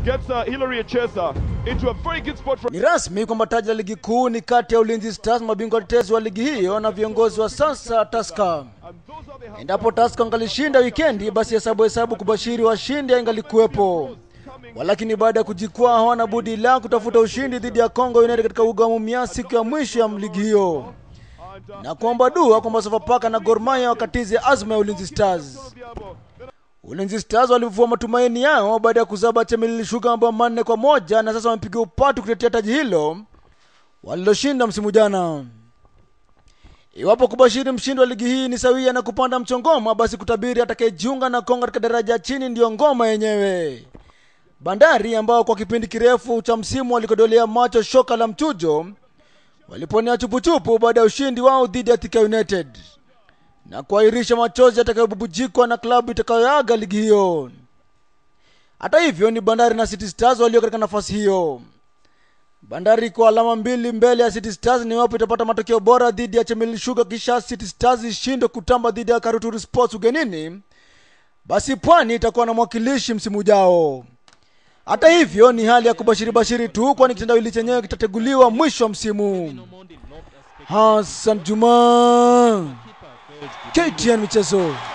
gets uh, Hillary Echesa into a very good spot for Ni rasmi kwamba taji la ligi kuu ni kati ya Ulinzi Stars, mabingwa tetezi wa ligi hiyo, na viongozi wa sasa Tusker. and those are the Endapo Tusker angalishinda wikendi, basi hesabu hesabu kubashiri washindi aingalikuwepo. Walakini baada ya kujikwaa hawana budi la kutafuta ushindi dhidi ya Congo United katika uga wa Mumias siku ya mwisho ya ligi hiyo, na kuomba dua kwamba Sofapaka na Gor Mahia wakatize azma ya Ulinzi Stars. Diabo. Ulinzi Stars walivua matumaini yao baada ya kuzaba Chemelil Sugar mabao manne kwa moja na sasa wamepiga upatu kutetea taji hilo waliloshinda msimu jana. Iwapo kubashiri mshindi wa ligi hii ni sawia na kupanda mchongoma, basi kutabiri atakayejiunga na Kongo katika daraja ya chini ndiyo ngoma yenyewe. Bandari ambao kwa kipindi kirefu cha msimu walikodolea macho shoka la mchujo waliponea chupuchupu baada ya ushindi wao dhidi ya Thika United na kuahirisha machozi yatakayobubujikwa na klabu itakayoaga ligi hiyo. Hata hivyo ni Bandari na City Stars walio katika nafasi hiyo. Bandari kwa alama mbili mbele ya City Stars ni iwapo itapata matokeo bora dhidi ya Chemelil Sugar, kisha City Stars ishindwe kutamba dhidi ya Karuturi Sports ugenini, basi Pwani itakuwa na mwakilishi msimu ujao. Hata hivyo ni hali ya kubashiri bashiri tu, kwani kitendawili chenyewe kitateguliwa mwisho wa msimu. Hassan Juma, KTN Michezo.